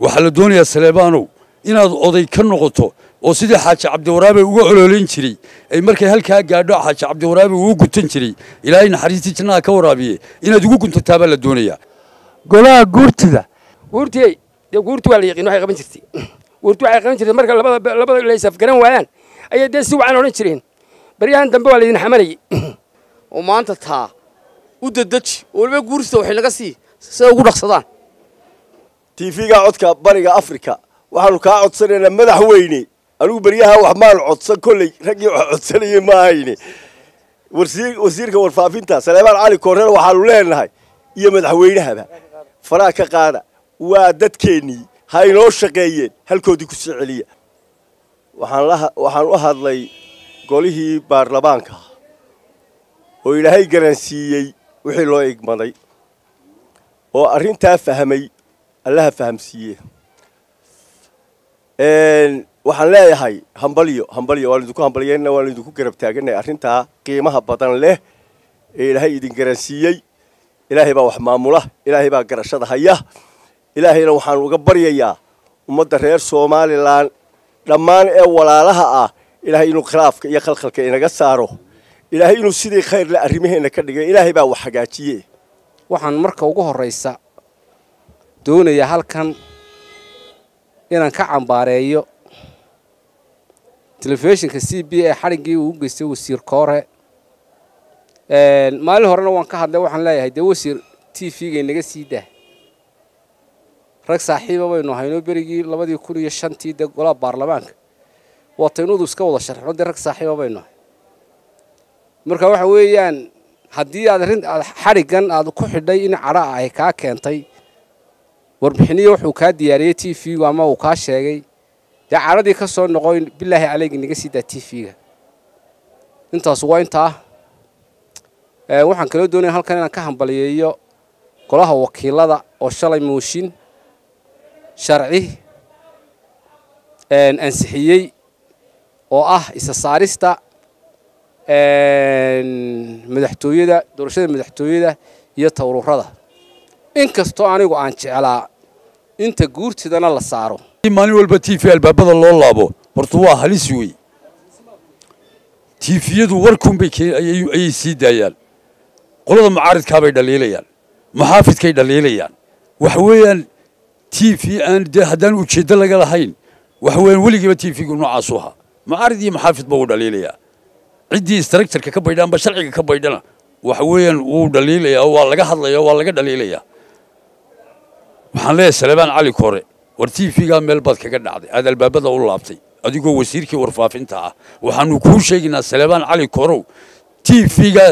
waxaa la doonayaa saleebaanow inaad oday ka noqoto oo sidii xaaji cabdiwaraabe uga ololayn jiray ay markay halkaa gaadho xaaji cabdiwaraabe uu gutan jiray ilaahay naxariistii jannaha ka waraabiye inaad ugu guntataa baa la doonayaa golaha guurtida guurtiyey dee guurti waa la yaqiin waxay qaban jirtay guurti waxay qaban jirtay marka labada labada la isafgaran waayaan ayay dee si wacan odhan jireen baryahan dambe waa laydin xamanayay oo maanta taa u dadeji oo waliba guurtida waxay naga sii sida ugu dhaqsadaan tiifiga codka bariga afrika waxaanu kaa codsanaynaa madaxweyne anigu beryaha wax maan codsan kolley raggii wax codsanayay ma ahayne wasiirka warfaafinta saleebaan cali koorreer waxaanu leenahay iyo madaxweynahaba faraha ka qaada waa dadkeennii ha inoo shaqeeyeen halkoodii ku soo celiya waxaan u hadlay golihii baarlamaanka oo ilaahay garansiiyey wixii loo igmaday oo arrintaa fahmay allaha fahamsiiye waxaan leeyahay hambalyo hambalyo waan idinku hambalyayna waan idinku garab taaganay arrintaa qiimaha badan leh ee ilaahay idin garansiiyey ilaahay baa wax maamula ilaahay baa garashada haya ilaahayna waxaan uga baryayaa ummadda reer somalilan dhammaan ee walaalaha ah ilaahay inuu khilaafka iyo khalkhalka inaga saaro ilaahay inuu sidii khayrle arrimaheenna ka dhigay ilaahay baa wax hagaajiye waxaan marka ugu horraysa doonayaa halkan inaan ka cambaareeyo telefishinka c b ee xadhiggii uu u geystay wasiir koore maalin horena waan ka hadlay waxaan leeyahay dee wasiir t v-ga inaga sii dah rag saaxiiba baynu haynoo berigii labadii kun iyo shantii dee golaha baarlamaanka waataynudu iska wada sharxno dee rag saaxiiba baynu hay marka waxa weeyaan haddii aad arrin aad xadhiggan aad ku xidhay in cadha ah ay kaa keentay warbixiniya wuxuu kaa diyaariyey t v-gu ama uu kaa sheegay dee cadhadii ka soo noqo bilaahi caleygi naga sii daa t v-ga intaas waa intaa waxaan kaloo doonaya halkan inaan ka hambaliyeeyo golaha wakiilada oo shalay mooshin sharci ansixiyey oo ah isa saarista madaxtooyada doorashada madaxtooyada iyo tawruurada inkastoo anigu aan jeclaa inta guurtidana la saaro maalin walba t v albaabada loo laabo horta waa halis wey tiifiyadu warkunbay ayay sii daayaan qolada mucaaridkaabay dhaliilayaan muxaafidkay dhaliilayaan waxa weeyaan t v aan dee haddaan ujeeddo laga lahayn waxa weeyaan weligiiba t v-gu noocaasu ahaa mucaarid iyo muxaafidba wuu dhaliilayaa ciddii istaraktarka ka baydha amba sharciga ka baydhana waxa weeyaan wuu dhaliilayaa waa laga hadlaya waa laga dhaliilayaa waxaan leeyahay salebaan cali kore war t v-gaa meel baad kaga dhacday aad albaabada u laabtay adigoo wasiirkii warfaafinta ah waxaanu kuu sheegaynaa salebaan cali korow t v-ga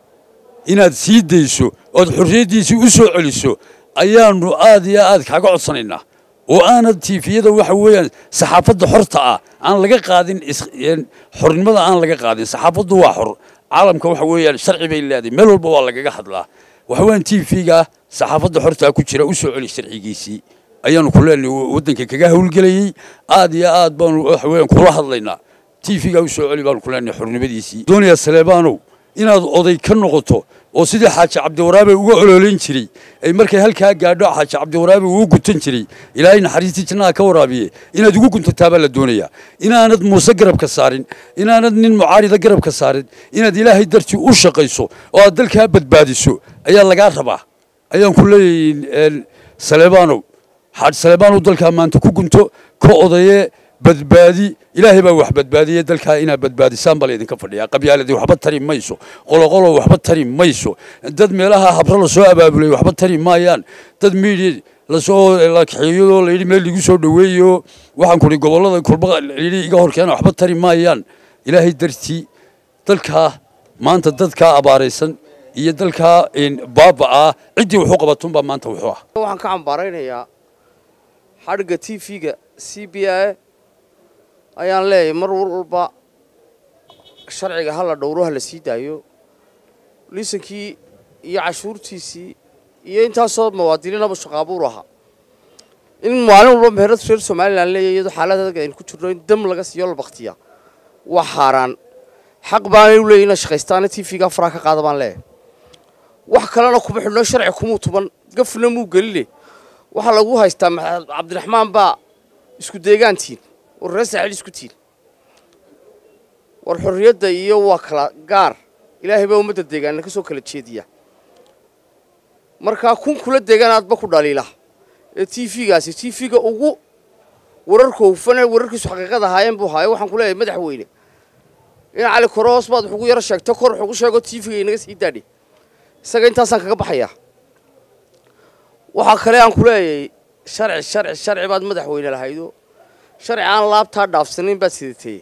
inaad sii dayso ood xorriyaddiisii u soo celiso ayaanu aad iyo aad kaaga codsanaynaa oo aanad tiifiyada waxa weeyaan saxaafadda xorta ah aan laga qaadin xornimada aan laga qaadin saxaafaddu waa xor caalamka waxa weeyaan sharci bay leedahay meel walba waa lagaga hadlaa waxa weeyaan tiifiga saxaafadda xortaa ku jira u soo celi sharcigiisii ayaanu ku leenahay waddanka kaga howlgelayey aad iyo aad baanu waxa weeyaan kula hadlaynaa tiifiga u soo celi baanu ku leenahay xornimadiisii doonaya saleebaanow inaad oday ka noqoto oo sidii xaaji cabdiwaraabe uga ololayn jiray ay markay halkaa gaadho xaaji cabdiwaraabe uu gutan jiray ilaahay naxariistii jannaha ka waraabiye inaad ugu guntataa baa la doonayaa inaanad muuse garabka saarin inaanad nin mucaarida garabka saarin inaad ilaahay dartii u shaqayso oo aad dalkaa badbaadiso ayaa lagaa rabaa ayaan ku leeyahay saleebaanow xaaji saleebaanow dalkaa maanta ku gunto ka odaye badbaadi ilaahay baa wax badbaadiyey dalkaa inaad badbaadisaan baa laydinka fadhiyaa qabyaaladii waxba tari mayso qoloqolo waxba tari mayso dad meelaha habro lasoo abaabulay waxba tari maayaan dad miidiya lasoo la kaxeeyo layidhi meel ligu soo dhoweeyo waxaan kudhi gobollada kulba layidhi iga horkeena waxba tari maayaan ilaahay dartii dalkaa maanta dadkaa abaaraysan iyo dalkaa baaba'aa ciddii wuxuu qabatunbaa maanta wuxuu ah waxaan ka cambaaraynayaa xadhigga t v-ga c b a ayaan leeyahay mar walba sharciga hala dhowro ha la sii daayo liisankii iyo cashuurtiisii iyo intaasoo muwaadiniinaba shaqaabuur ahaa in maalin walba meherad reer somalilan leeyahy iyadoo xaalad adag aynu ku jirno in dam laga siiyo la baktiya waa xaaraan xaq baanay u leeyahy inay shaqaystaana t v-ga faraa ka qaada baan leeyahay wax kalena kuma xidhno sharci kumuu tuban gafna muu geline waxaa lagu haystaa maxamed cabdiraxmaan baa isku deegaantiin war reer saaxiil isku tiin war xorriyadda iyo waa kala gaar ilaahay baa ummadda deegaana ka soo kala jeediya markaa kun kula deegaanaadba ku dhaliila ee t v-gaasi t v-ga ugu wararka hufane wararkiisu xaqiiqada ahaayeen buu haayo waxaan ku leeyahay madaxweyne in cali koroos baad wax ugu yaro sheegto kor wax ugu sheego t v-ga inaga sii daadhi isaga intaasaan kaga baxayaa waxaa kale aan ku leeyahay sharci sharci sharci baad madaxweyne lahaydo sharci aan laabtaa dhaafsanayn baad sidatay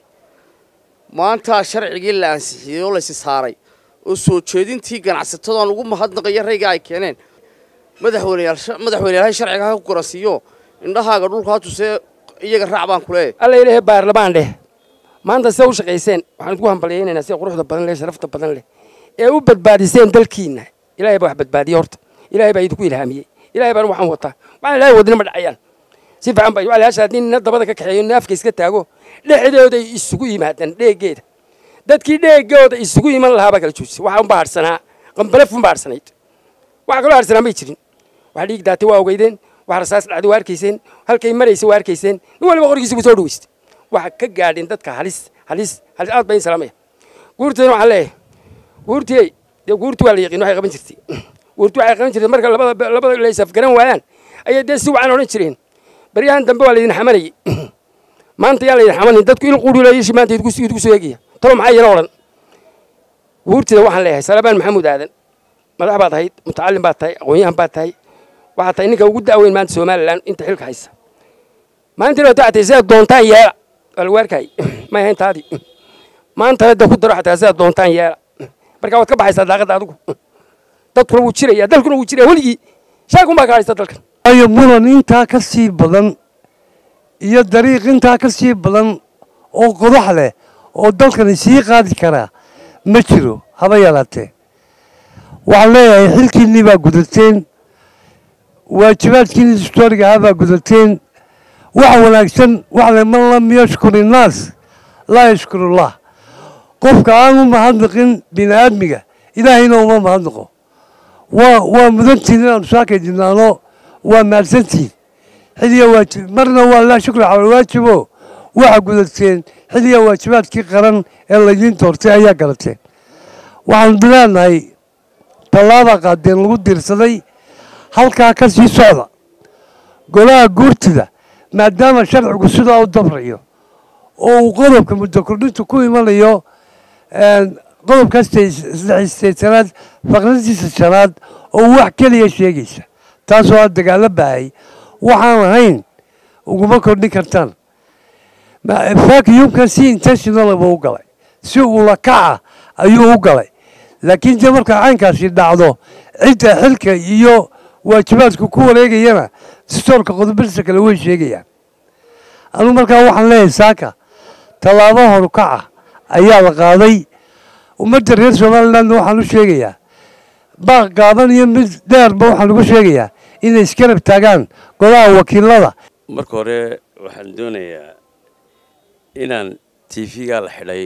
maanta sharcigii la ansixiyey oo laysi saaray oo soo jeedintii ganacsatadaan ugu mahadnaqaya rayga ay keeneen madaxweyneyaal madaxweyneyaal sharciga ha ku garansiiyo indhahaaga dhulka ha tusee iyaga raac baan ku leeyahay alla ilaahay baarlamaan dheh maanta sida u shaqayseen waxaan idinku hambalyaynaynaa sida quruxda badan leh sharafta badan leh ee u badbaadiseen dalkiinna ilaahay baa wax badbaadiye horta ilaahay baa idinku ilhaamiyey ilaahay baan waxaan wataa waxaan ilaahay wadina ma dhacayaan si fiican baa walaasha haddii nina dabada ka kaxeeyo naafka iska taago dhexdooday isugu yimaadaan dheegeeda dadkii dheegooda isugu iman lahaa baa kala joojisay waxaa unbaa hadhsanaa qambalef unbaa hadhsanayd waxa kaloo hadhsanaa may jirin waxa dhiig daatay waa ogeydeen waxa rasaas dhacday waa arkayseen halkay maraysa waa arkayseen nin waliba qorigiisa buu soo dhaweystay waxa ka gaadhin dadka halis halis halis aad baa in salaamaya guurteena waxaan leeyahay guurtiyey dee guurti waa la yaqiin waxay qaban jirtay guurti waxay qaban jirtay marka labada labada la isafgaran waayaan ayay dee si wacan odhan jireen baryahan dambe waa laydin xamanayay maanta yaa laydin xamanin dadku il quudhilayishi maanta idinku idinku soo eegaya tolo maxaa yana odhan guurtida waxaan leeyahay salabaan maxamuud aadan madax baad ahayd mutacallim baad tahay aqoon-yahan baad tahay waxaad tahay ninka ugu da'weyn maanta somalilan inta xilka haysa maalintii hore waxaad tahay sidaad doontaan yeela waa lagu arkayay may ahayn taadii maanta hadda ku daro xataa sidaad doontaan yeela marka waad ka baxaysaa daaqadda adigu dadkuna wuu jiraya dalkuna wuu jiraya weligii shaakun baa ka haysta dalkan waayo muran intaa ka sii badan iyo dariiq intaa ka sii badan oo qodax leh oo dalkani sii qaadi karaa ma jiro haba yaraatee waxaan leeyahay xilkiinnii baa gudateen waajibaadkiinni historiga ahaa baa gudateen wax wanaagsan waxle man lam yashkur innaas laa yashkurullah qofka aan u mahadnaqin bini aadmiga ilaahayna uma mahadnaqo waa waa mudantiin inaanu saakay dinaano waa mahadsantiin xiliya waajib marna waa laa shukri cala waajibo waxa gudateen xiliya waajibaadkii qaran ee laydiin doortay ayaa galateen waxaanu leenahay tallaabaa qaadeen lagu diirsaday halkaa ka sii socda golaha guurtida maadaama sharcigu sidaa u dabrayo oo uu qodobka muddo kordhintu ku imanayo qodobka saddexistaytanaad faqradiisa shanaad oo wax keliya sheegaysa taasoo aad dagaalo bahay waxaan ahayn uguma kordhin kartaan vacuumkan si intentional buu u galay si ula kaca ayuu u galay laakiin dee markaa caynkaasi dhacdo cidda xilka iyo waajibaadku ku wareegayana stoorka qodobadiisa kale way sheegayaan anugu markaa waxaan leeyahay saaka tallaabo horukaca ayaa la qaaday ummadda reer somalilandna waxaan u sheegayaa baaq gaaban iyo mid dheerba waxaan ugu sheegayaa inay iskarab taagaan golaha wakiilada marka hore waxaan doonayaa inaan t v-gaa la xidhay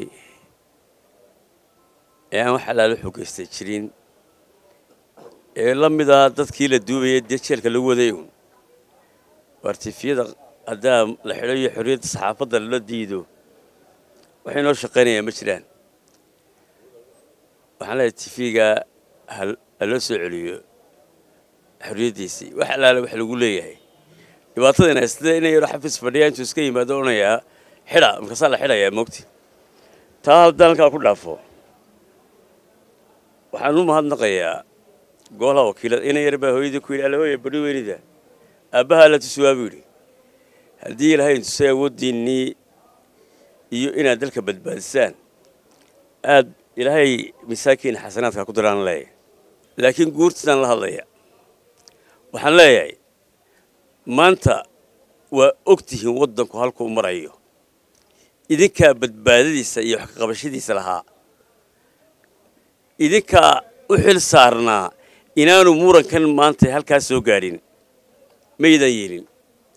ee aan wax alaalo xogeystay jirin ee la mida dadkii la duubaya dee jeelka lagu waday un waar tifiyada haddaa la xidho iyo xorriyadda saxaafadda lala diido waxay noo shaqaynayaa ma jiraan waxaan leeyahay tifiga ha loo soo celiyo xorriyaddiisii wax alaale wax lagu leeyahay dhibaatadana sida inay yaro xafiis fadhiya intuu iska yimaado odhanayaa xidha markaasaa la xidhayaa moogti taa haddaan halkaa ku dhaafo waxaan u mahadnaqayaa golaha wakiilada ina yar baa hooyadii ku yidhi alahooya badhi weynida aabbahaa la tusuwaa buu yidhi haddii ilaahay intusay awooddiinnii iyo inaad dalka badbaadisaan aad ilaahay misaakiin xasanaadka ku diraan leeyahay laakiin guurtiisaan la hadlaya waxaan leeyahay maanta waa og tihiin waddanku halkuu marayo idinkaa badbaadadiisa iyo wax kaqabashadiisa lahaa idinkaa u xil saarnaa inaanu murankan maanta halkaa soo gaadhin maydan yeelin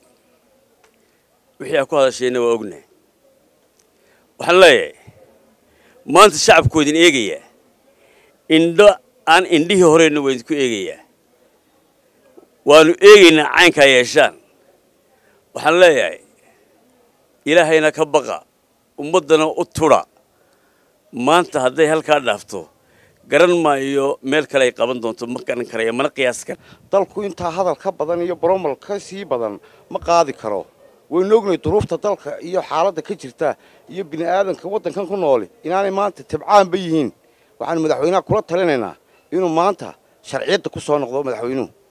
wixii aad ku hadashayna waa ognahay waxaan leeyahay maanta shacabku idin eegayaa indho aan indhihii horeyna waa idinku eegayaa waanu eegaynaa caynkaa yeeshaan waxaan leeyahay ilaahayna ka baqa ummaddana u tudha maanta hadday halkaa dhaafto garan maayo meel kale ay qaban doonto ma garan karaya mana qiyaas kara dalku intaa hadal ka badan iyo bromal ka sii badan ma qaadi karo waynu ognahay duruufta dalka iyo xaaladda ka jirta iyo bini aadanka waddankan ku nooli inaanay maanta tabcaanba yihiin waxaanu madaxweynaha kula talinaynaa inuu maanta sharciyadda ku soo noqdo madaxweynuhu